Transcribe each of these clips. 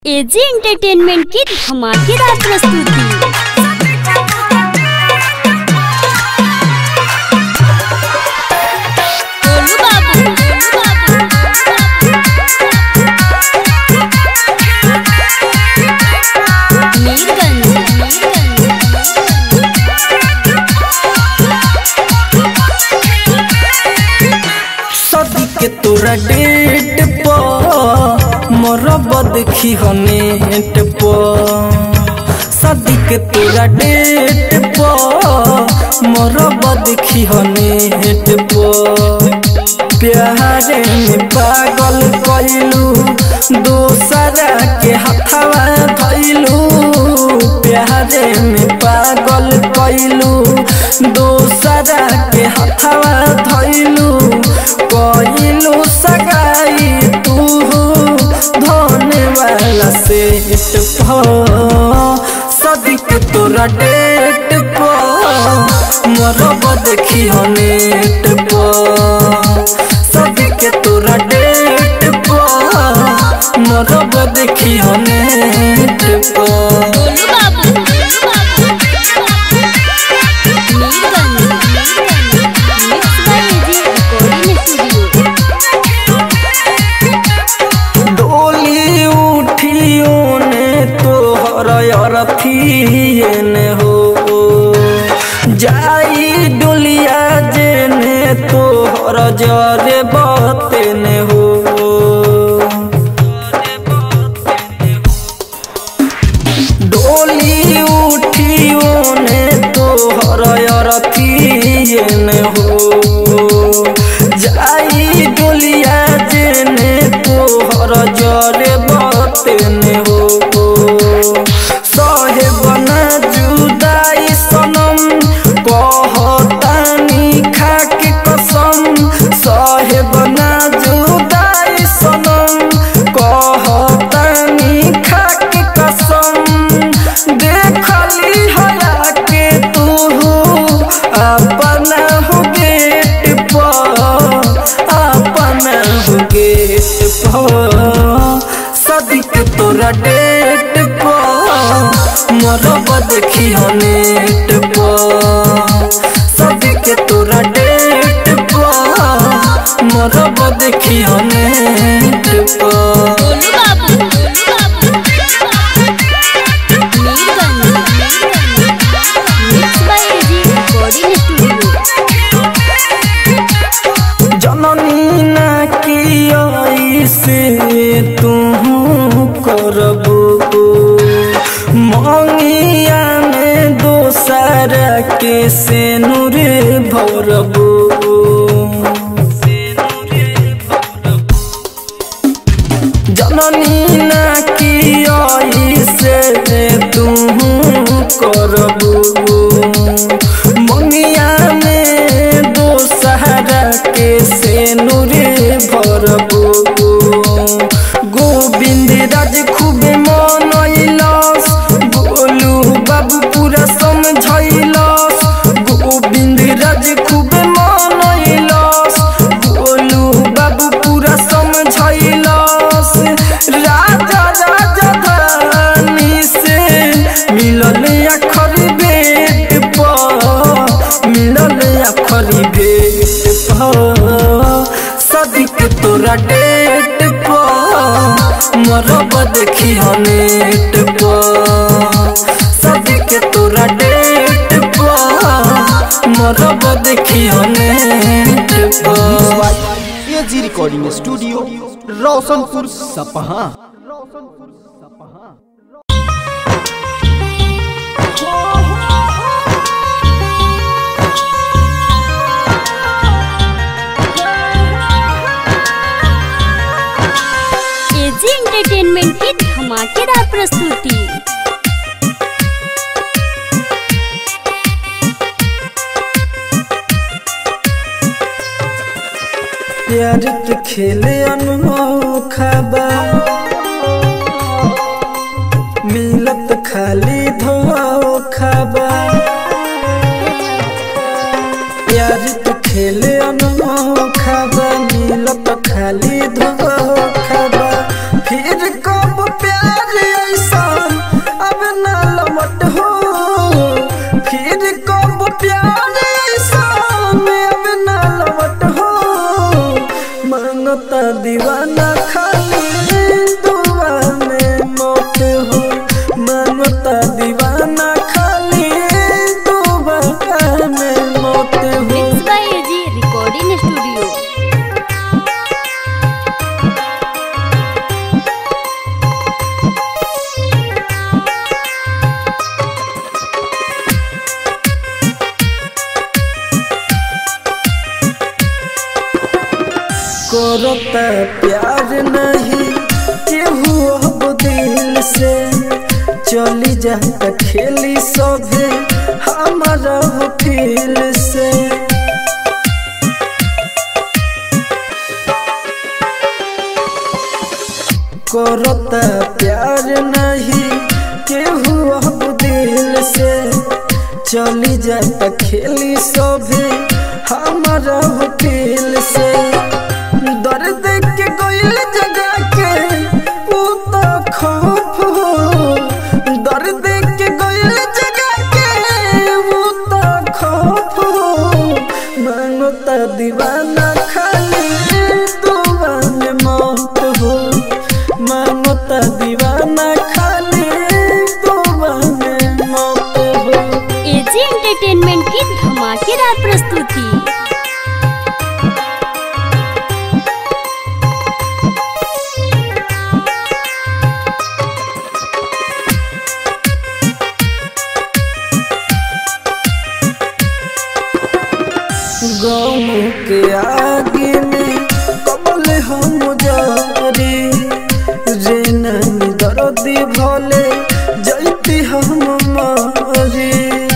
AG entertainment की धमाकेदार प्रस्तुति गोलू बाबू, गोलू बाबू, मीरगंज, मीरगंज, सदी के तोरा डेट पर मरब देखी हनेट पर सदी के तोरा डेट पर मरब देखी हनेट पर प्यारे में पागल कैलू दोसरा के हथवा धैलू प्यारे में पागल कैलू दोसरा के हथवा धैलू कैलू सगाई तू धोने वाला सेट सदिक तोरा डेट पर मरब देखी नेट पर सदिक तोरा डेट पर मरब देखी नेट पर Golu Babu, Golu Babu, Mirganj, Mirganj, mix by AG recording studio डोली उठियो ने तोहर अरथिए ने हो जाई डोलिया जे ने तोहर जरे बते ने हो डोली उठियो ने तोहर अरथिए ने हो जाई डोलिया जेने तोहर जरे बतेने हो सहे बना जुदाई सनम कहतानी खाके कसम सहे बना जुदाई सनम कहतानी खाके कसम देखली हया के तू अपना हो गेट पर अपना हो गेट पर सदिक तोरा डेट पर मरब देखी नेट पर सदिक तोरा डेट पर मरब देखी नेट पर Golu Babu, Golu Babu, Mirganj, Mirganj, mix by AG recording studio जननी ना की से तू करबो मंगिया में दोसर के से नूर भरबो जननी ना की से तू करबो मंगिया में दोसहरा के से नूरे भरबो गोविंद राज खूबे मनैलस गोलू बाबू पूरा समझैलस गोविंद राज खूबे मनैलस गोलू बाबू पूरा समझैलस राजा राजा धानी से मिलल अखरी बेट पर मिलल अखरी बेट पर सदिक तोरा डेट पर मरब देखी नेट पर सदिक तोरा डेट पर मरब देखी नेट पर AG recording studio Roshanpur Sapaha AG entertainment की धमाकेदार प्रस्तुति प्यार के खेले अनोखा बा मिलत खाली धोखा बा प्यार के खेले अनोखा बा मिलत खाली धोखा बा फिर कब प्यार करता प्यार नहीं केहू अब दिल से चली जाता खेली सभे हमारा हो फील से करता प्यार नहीं केहू अब दिल से चली जाता खेली सभे हमारा हो फील से दर्द के कोयल जगा के ऊ तो खौफ हो दर्द के कोयल जगा के ऊ तो खौफ हो मांगो ता दीवाना खाली दुआ में मौत हो मांगो ता दीवाना खाली दुआ में मौत हो एजी एंटरटेनमेंट की धमाकेदार प्रस्तुति गम के आगे में कबल हम जारी रे नानी दर्दी भले जैती हम मारी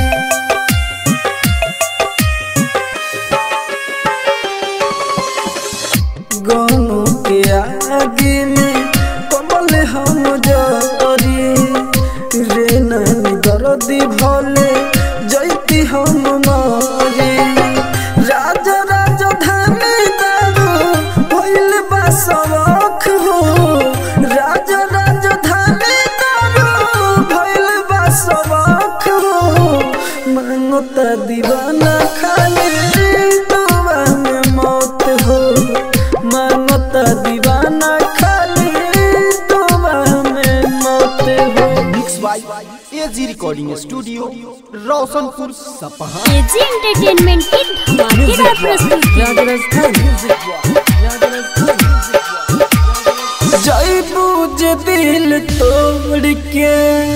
गम के आगे में कबल हम जारी रे नानी दर्दी भले जैती हम मारी राजा राजा धानी दारू भइल बा सवाख हो राजा राजा धानी दारू भइल बा सवाख हो मांगो ता दीवाना खाली दुआ में मौत हो मांगो ता दीवाना खाली दुआ में मौत हो mix by AG recording studio Roshanpur Sapaha AG entertainment की धमाकेदार प्रस्तुति जय बूझ दिल तोड़ के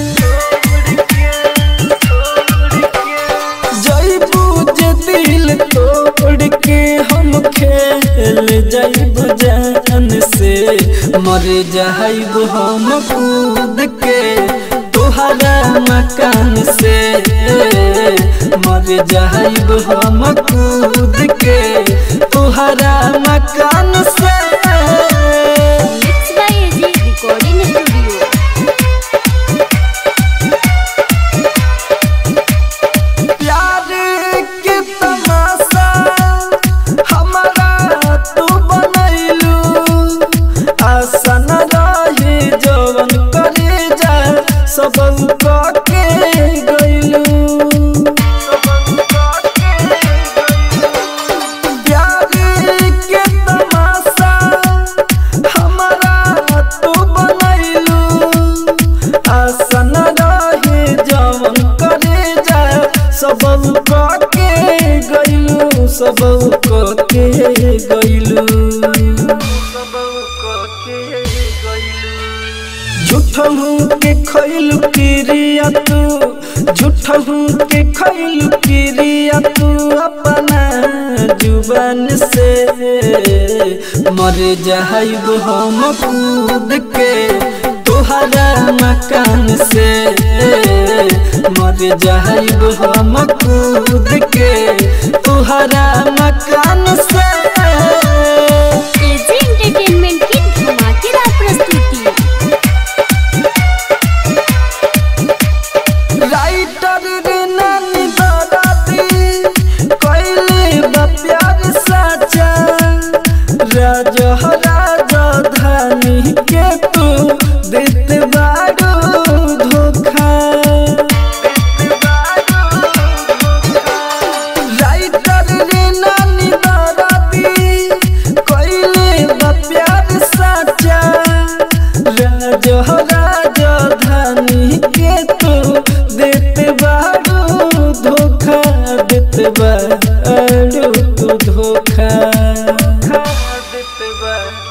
जय बूझ दिल तोड़ के हम खेल जैब जान से मर जाइब हम कूद के तोहरा मकान से मर जाइब हम कूद के तोहरा मकान से mix by AG recording studio प्यार के तमाशा हमारा तू बनैलू आसन रही जवन करे जा सब के गैलू प्यार के तमाशा हमारा तू बनैलू आसन रहे जवन करे जा सब के गैलू सब के गैलू झूठहू के खैलू किरिया तू झूठहू के खैलू किरिया तू अपना जुबान से मर जाइब हम कूद के तोहरा मकान से मर जाइब हम कूद के तोहरा मकान से एजी एंटरटेनमेंट की धमाकेदार प्रस्तुति राइटर रे नानी दादाती कोइले बा प्यार साचा राजा राजा धानी के तू देते बारू धोखा राइटर रे नानी दादाती कोइले बा प्यार साचा राजा राजा धानी के तू देते बारू धोखा देते बारू तू धोखा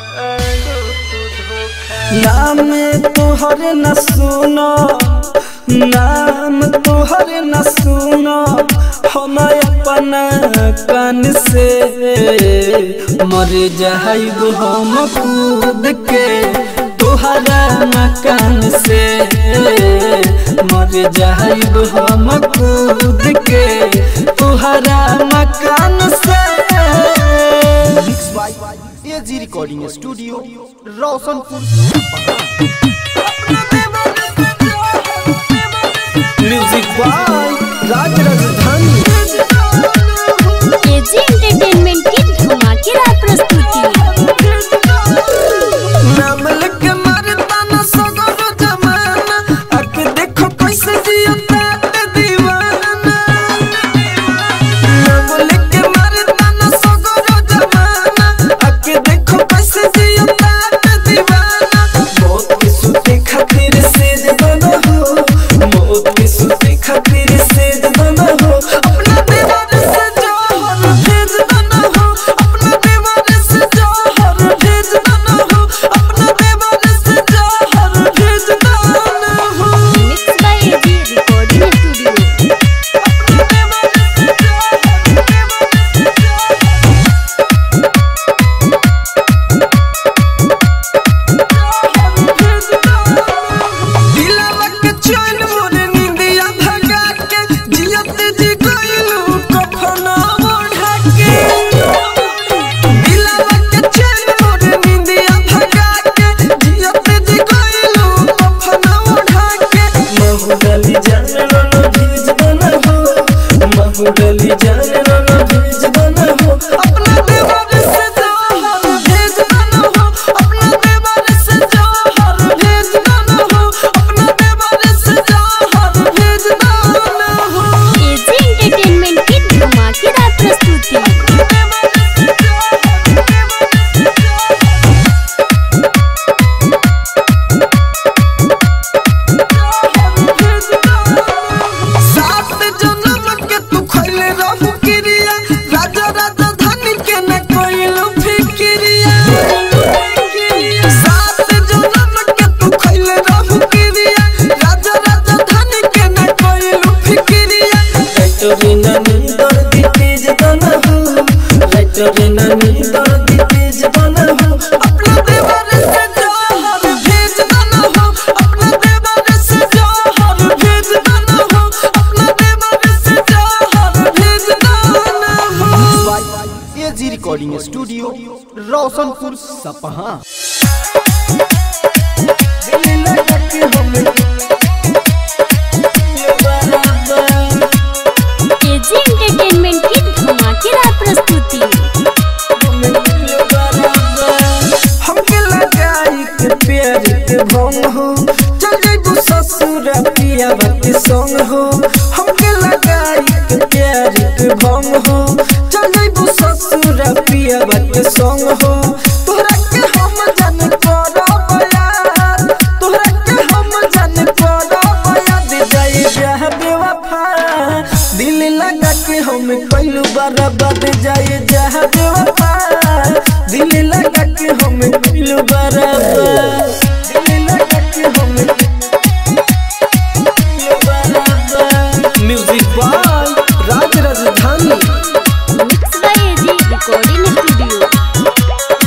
नाम तोहर न सुनो नाम तोहर न सुनो हम अपना कान से मर जाइब हम कूद के तोहरा मकान से मर जाइब हम कूद के तोहरा मकान से mix by AG recording studio Roshanpur music by Raj Rajdhani AG entertainment की धमाकेदार प्रस्तुति नाम लिख मारता न सगरो जमाना आके देखो कैसे जियता ते दीवाना नाम लिख मारता न सगरो जमाना आके देखो कैसे जियता ते दीवाना मौत के सुते खातिर सेज बना हो मौत के सुते खातिर सेज बना हो अपना दीवार से जोहर भेज बना हो अपना दीवार से जोहर भेज बना हो अपना दीवार से जोहर भेज बना हो mix by AG recording studio दिलवा के चैन मोर निंदिया भगा के जियत जी गइलू कफना ओढ़ा के दिलवा के चैन मोर निंदिया भगा के जियत जी गइलू कफना ओढ़ा के महुडली जान रो भीज बना हो महुडली जान रो भीज बना हो अपना देवर से जोहर भेज बना हो अपना देवर से जोहर भेज बना हो अपना देवर से जोहर भेज बना हो एजी एंटरटेनमेंट की धमाकेदार प्रस्तुति सात जन्म के तू खइले रहू किरिया राजा राजा धनी के न कोइलू फिकिरिया सात जन्म के तू खइले रहू किरिया राजा राजा धनी के न कोइलू फिकिरिया राइटरे नानी दर्दी तेज बना हो राइटरे नानी दर्दी तेज बना हो अपना देवर से जोहर भेज बना हो अपना देवर से जोहर भेज बना हो अपना देवर से जोहर भेज बना हो by AG recording studio Roshanpur Sapaha दिल लगा के हमें ये बराबर एजी एंटरटेनमेंट की धमाकेदार प्रस्तुति हमके लगाई के प्यार के भंग हो चल जाइबू ससुर पिया के संग हो हमके लगाई के प्यार के भंग हो चल जाइबू ससुर पिया के संग हो तोहरा के हम जान करब यार तोहरा के हम जान करब याद जाई जहाँ बेवफा दिल लगा के हम कइलू बराबर जाए जहाँ बेवफा दिल लगा के हम कइलू बराबर दिल लगा के हम कइलू बराबर music by Raj Rajdhani mix by AG recording studio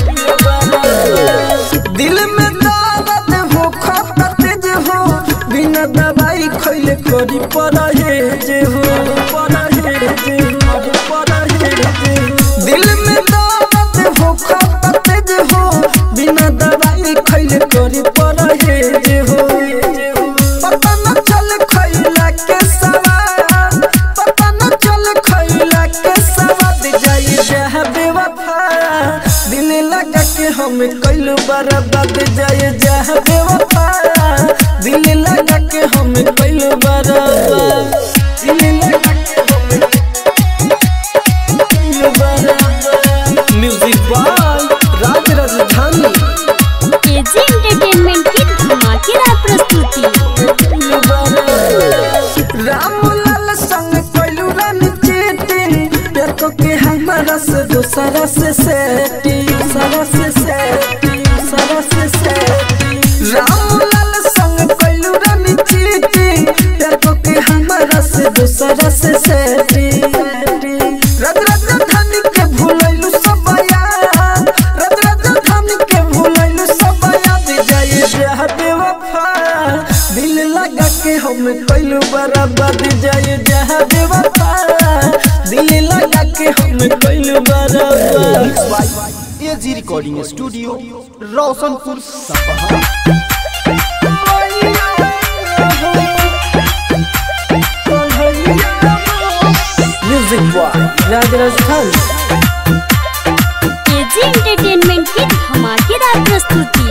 दिल में दर्द हो खपत जे हो बिना दवाई खइले करी परहेज हो परहेज हो परहेज हो दिल में दर्द हो खपत जे हो बिना दवाई खइले करी परहेज हो पता न चल खइला के सवार पता न चल खइला के सवाद जाई जहाँ बेवफा दिल लगा के हम कइलू बर्बाद जाए जहाँ बेवफा दिल लगा के हम कइलू बर्बाद दिल लगा के हम कइलू बर्बाद music by Raj Rajdhani AG entertainment की धमाकेदार प्रस्तुति रामलाल संग कोइलू रन चीटिंग प्यार को के हमारा से दूसरा से सेटिंग सारा से सेटिंग सारा से सेटिंग रामलाल संग कोइलू रन चीटिंग लगा के हम कैलू बराबर जाए जहाँ बेवफा दिल लगा के हम कैलू बराबर mix by AG recording studio Roshanpur Sapaha music by Raj Rajasthan AG entertainment की धमाकेदार प्रस्तुति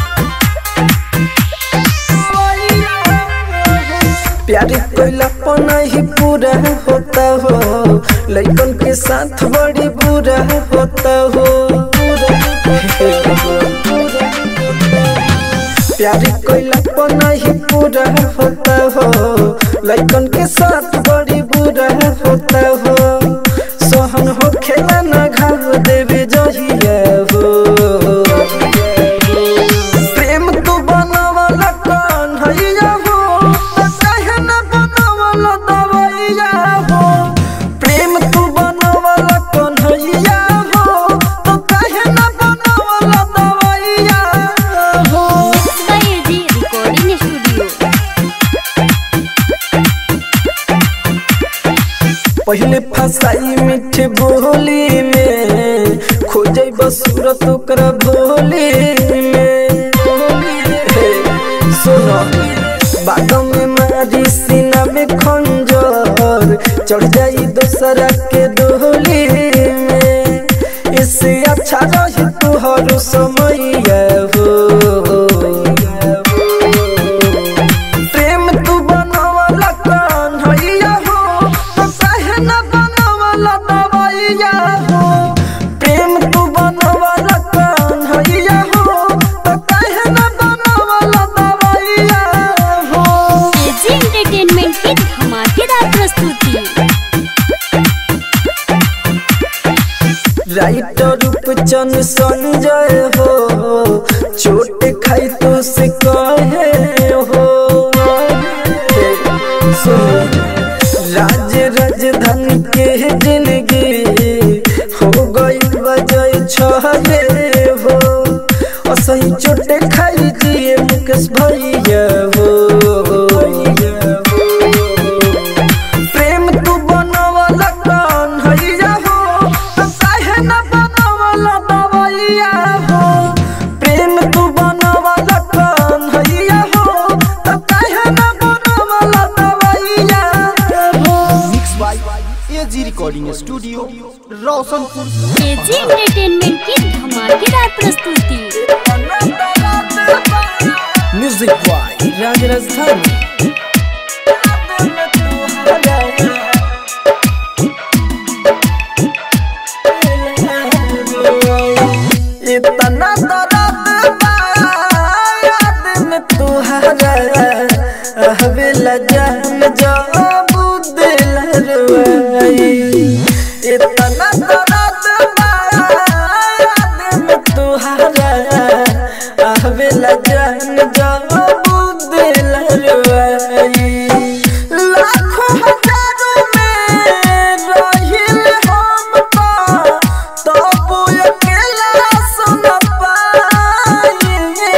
प्यार कोइला पना ही पूरा होता हो लइकन के साथ बड़ी बुरा होता हो प्यार कोइला पना ही पूरा होता हो लइकन के साथ बड़ी बुरा होता हो सोहन हो खेला ना घाव देवे जहिया हो प्रेम तू बनवाला कौन हैया हो त काहे न बनवाला दवैया हो प्रेम तू बनवाला कौन हैया हो त काहे न बनवाला दवैया हो बाय एजी रिकॉर्डिंग स्टूडियो पहले फसाई मीठे बोली में खोजे बसूरत ओकरा भोली में हे, सुनो बादों में मारी सीना में खंजर चढ़ जाई दूसरा के डोली में इससे अच्छा रही तुहर समय हो प्रेम तू बनवाला कौन हैया हो तो काहे न बनवाला दवैया हो प्रेम तू बनवाला कौन हैया हो तो काहे न बनवाला दवैया हो एजी एंटरटेनमेंट की धमाकेदार प्रस्तुति राइटर रूपचंद संजय हो चोट खाई तो से कहे हो सुनो राज राजधानी के जिंदगी हो गई वजह छहे हो असही चोट खाई दिए मुकेश भैया हो प्रेम तू बनवाला कौन हैया हो तो काहे न बनवाला दवैया हो प्रेम तू बनवाला कौन हैया हो तो काहे न बनवाला दवैया हो mix by AG recording studio Roshanpur AG entertainment की धमाकेदार प्रस्तुति म्यूजिक बॉय राज राजस्थान इतना दर्द बा याद में तुहरा हवेला जान जब दिल रुआई इतना दर्द बा याद में तुहरा हवेला जान जब दिल रुआई लाखों हजारों में रहिल हम तो तब अकेला सुन पाई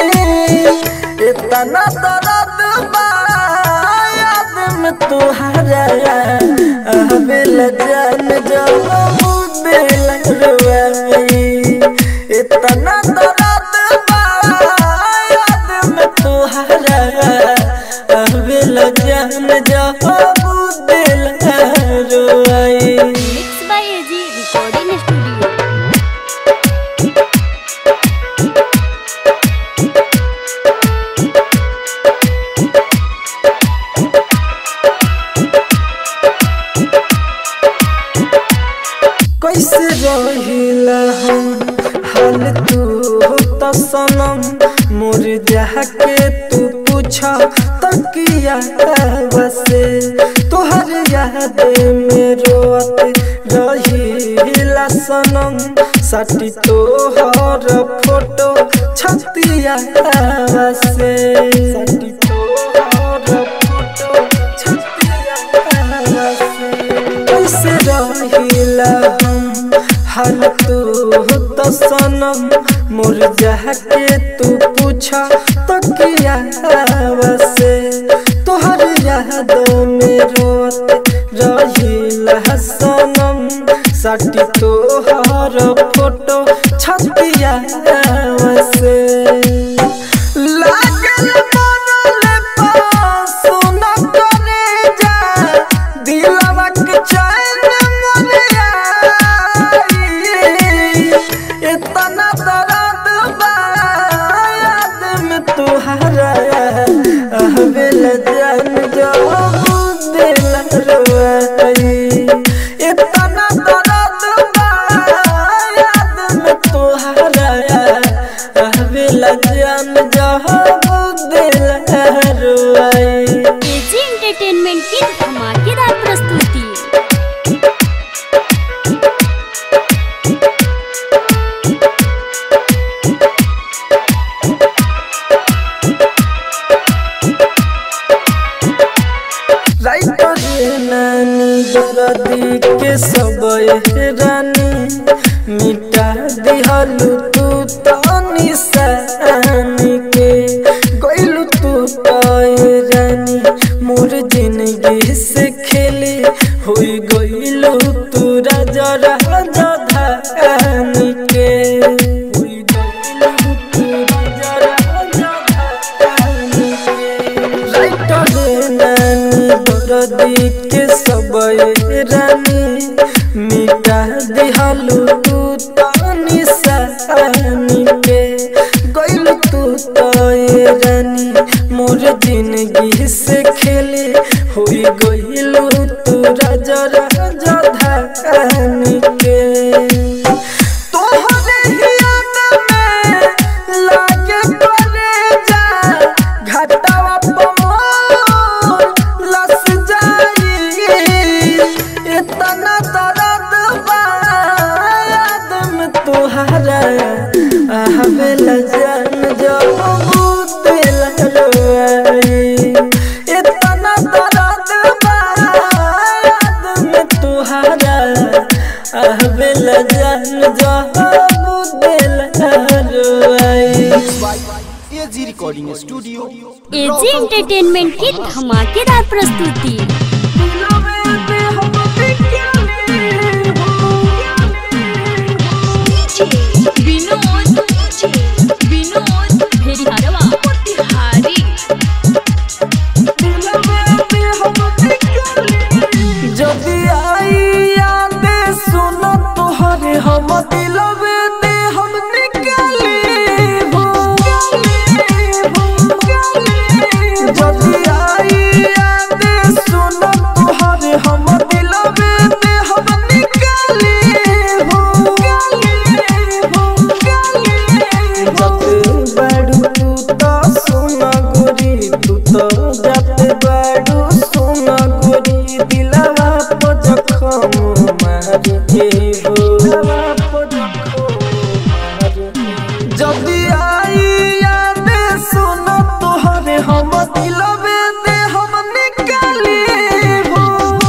इतना दर्द बा याद में तुहरा हवेल जान जब दिल रुआई इतना दर्द बा याद में तुहरा हवेल जान जब दिल रुआई mix by AG recording studio कैसे रहिला हम हाल तू तो सनम मोर जाके तू पूछा तकिया बसे तोहर याद में रोत रहिला सनम साटी तोहर फोटो छतिया बसे साटी तोहर फोटो छतिया बसे कैसे रहिला हम हाल तू तो सनम मोर जाके तू पूछा तकिया से तो रोआई एजी एंटरटेनमेंट की धमाकेदार प्रस्तुति राइटर नानी दरदी के सब रानी मिटा दिहलु तू तो निशानी के गइलु तू तो रानी मोर जिंदगी से खेली होई गइलु तू राजा राजा धानी के होई गइलु तू राजा राजा धानी के राइटर नानी दरदी के सब रानी मिटा दिहलु तू तो निशानी के गइल तू तो रानी मोर जिंदगी से खेले होई गइलु तू राजा राजा धानी के तोहरे हियान में लागे कलेजा, घाटावा पमोर लस जाई। इतना दर्द बा याद में तोहरा, आवेला जान जब दिल रोआई। इतना दर्द बा याद में तोहरा, आवेला जान जब दिल रोआई। AG recording studio AG entertainment की धमाकेदार प्रस्तुति विनोद विनोद भेड़िहारवा मोतिहारी जदि आई याद सुन तोहरे हम दिलवे दे हम निकाले हो जदि आई याद सुन तोहरे हम दिलवे दे हम निकाले हो जते बाड़ू तू तो सोना गोरी तू तो जाते बाड़ू सोना गोरी दिलवा पर जखम मारे हो दिलवा पर जखम मारे जदि आई याद सुन तोहरे हम दिलवे दे हम निकाले हो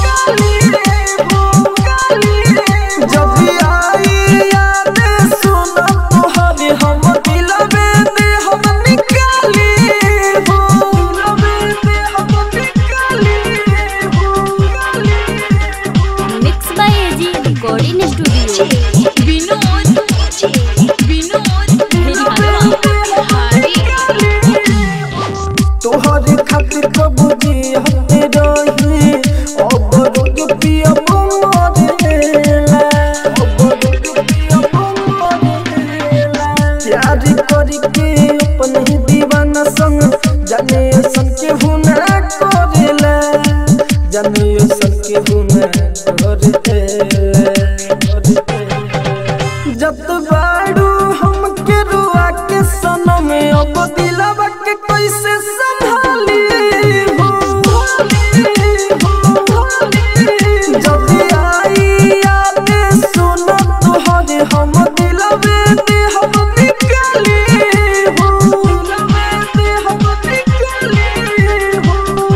जदि आई याद सुन तोहरे हम दिलवे दे हम निकाले हो दिलवे दे हम निकाले हो mix by AG recording studio Vinod Vinod Bhedihariwa Motihari तोहरे खातिर कबूजी हते रही अब रोज पिया मरेला अब रोज पिया मरेला प्यार करके अपन ही दीवाना संग जाने सन के हुना करेला जाने सन के हुना करेला जत बाड़ू हमके रुआ के सनम अब दिलवा के कैसे संभाली हो जब आई याद सुन तोहरे हम दिलवे दे हम निकाले हो दिलवे दे हम निकाले हो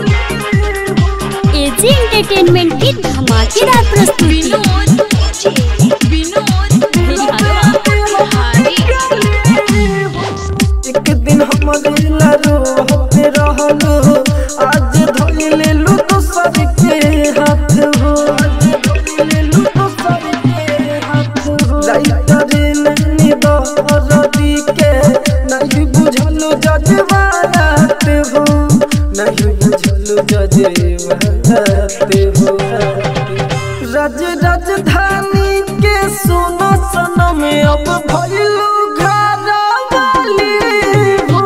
एजी एंटरटेनमेंट की धमाकेदार प्रस्तुति विनोद विनोद भेड़िहारवा मोतिहारी एक दिन हमरे लारो होते रहलो आज धइले लू दोसर के हाथ हो आज धइले लू दोसर के हाथ हो राइतरे नैनी दरदी के नहीं बुझलो जजवात हो नहीं बुझलो जजवात हो राज राजधानी के सोना सनम अब भइलू घर वाली हो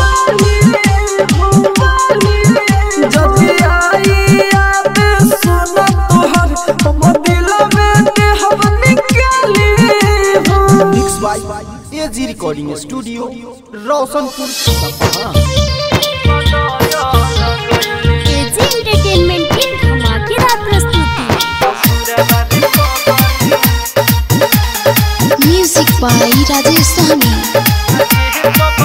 जदि आई याद सुन तोहर हम दिलवे के हम निकाले हो mix by AG recording studio Roshanpur Sapaha by Rajesh Sahni.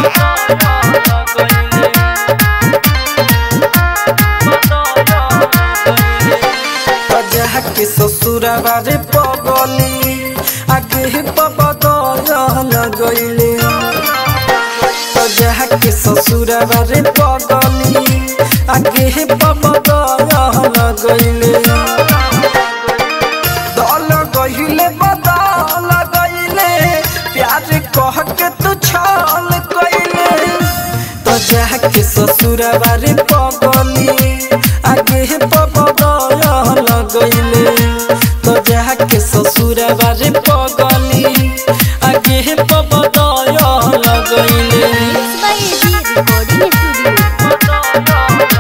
बजा के ससुरवा रे पगली आगे पबदल गईले बजा के ससुरवा रे पगली आगे पबदल गईले दल गईले बदल गईले प्यार कह के तू छल गईले तो जाके ससुरवा रे पगली आगे पबदल गईले तो जाके ससुरवा रे पगली आगे पबदल गईले by AG Recording Studio.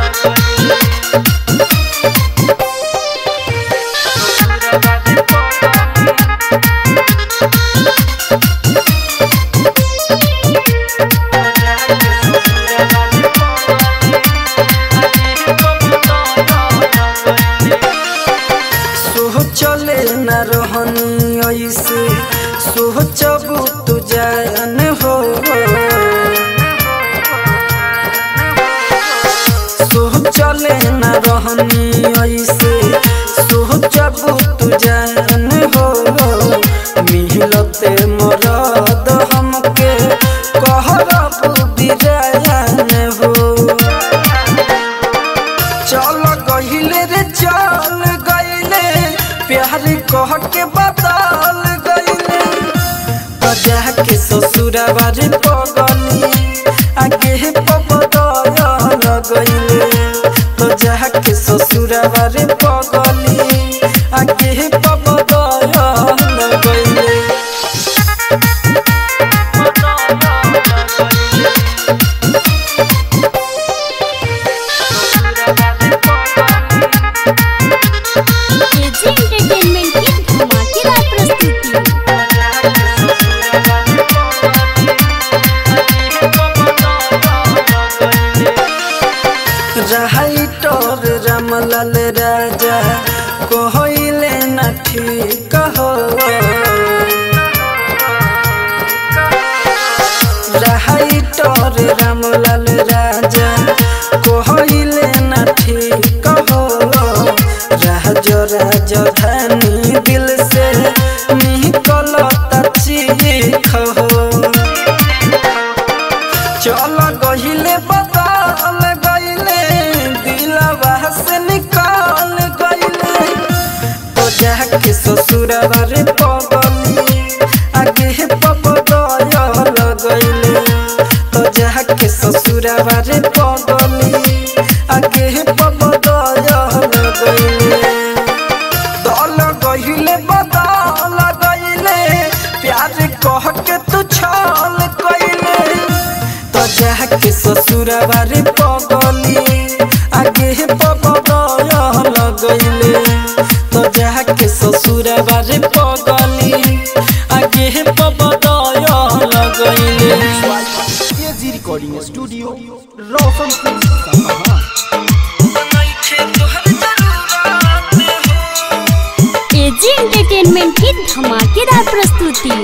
सोह चले न रहनी ऐसे सोह चबू तू जान हो सोह चले न रहनी ऐसे सोह चबू तू जान हो मिलते मरद हमके कहरबू बिरान हो चल गहिले रे चल गहिले प्यार कह के बदल गहिले बजा के ससुरवा रे पगली आगे पबदल गहिले बजा के ससुरवा रे पगली आगे पबदल गहिले AG Entertainment की धमाकेदार प्रस्तुति राइटर रामलाल राजा कहले न ठीक हो राइटर रामलाल राजा कहले न ठीक हो राज राजधानी दिल से निकल चीख हो चल गहिले बदल गईले दिलवा से निकाल गईले तो जाके ससुरवा रे पगली आगे पबदल गईले तो जाके ससुरवा रे पगली आगे पबदल गईले दल गहिले बदल गईले प्यार कह के तू छल गईले तो जाके ससुरवा रे पगली आगे पबदल गईले तो जाके ससुरवा रे पगली आगे पबदल गईले AG recording studio Roshanpur Sapaha AG Entertainment की धमाकेदार प्रस्तुति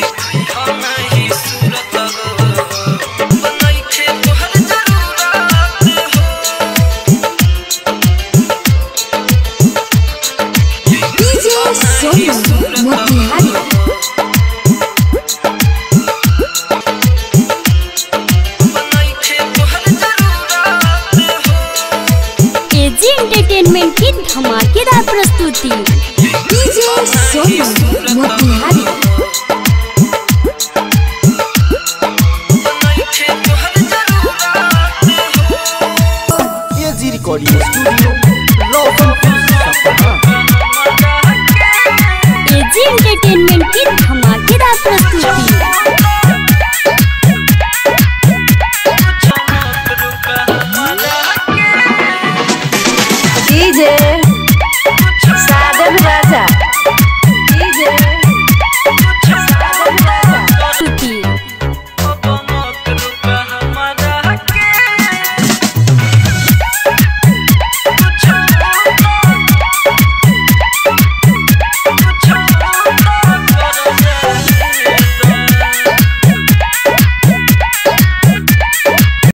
DJ Sonu Motihari. AG Entertainment की धमाकेदार प्रस्तुति DJ Sonu Motihari. AG recording studio Roshanpur Sapaha AG Entertainment की